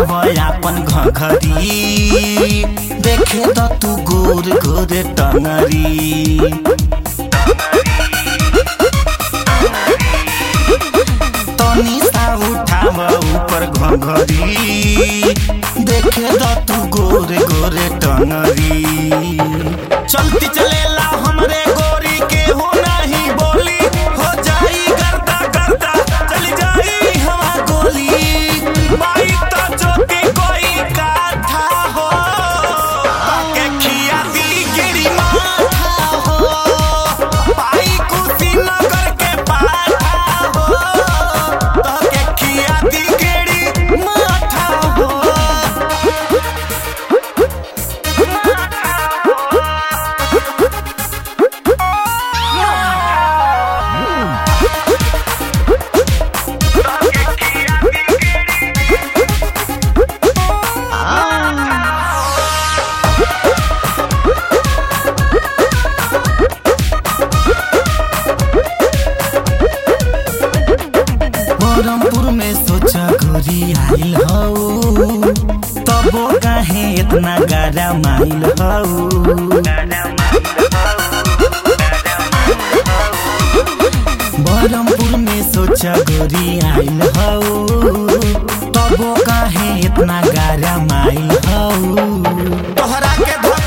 उठाव अपन घघरी देखे त तू गोर गोर टंगरी तनी सा उठाव ऊपर घघरी देखे त तू गोर गोर टंगरी चलती चलेला हमरे गोरी के हो नहीं बोली हो जाई गर्दा गर्दा चली जाई हवा गोली माई तो चोटी कोई काथा हो ताके खिया दी गिरी माथा हो पाई कुशीनगर के पाठा हो ताके खिया दी गिरी माथा हो बरमपुर में सोचा गोरी आइल हौ तबो काहे इतना गारा माइल हौ बरमपुर में सोचा गोरी आइल हौ तबो काहे इतना गारा माइल हौ तोहरा के धक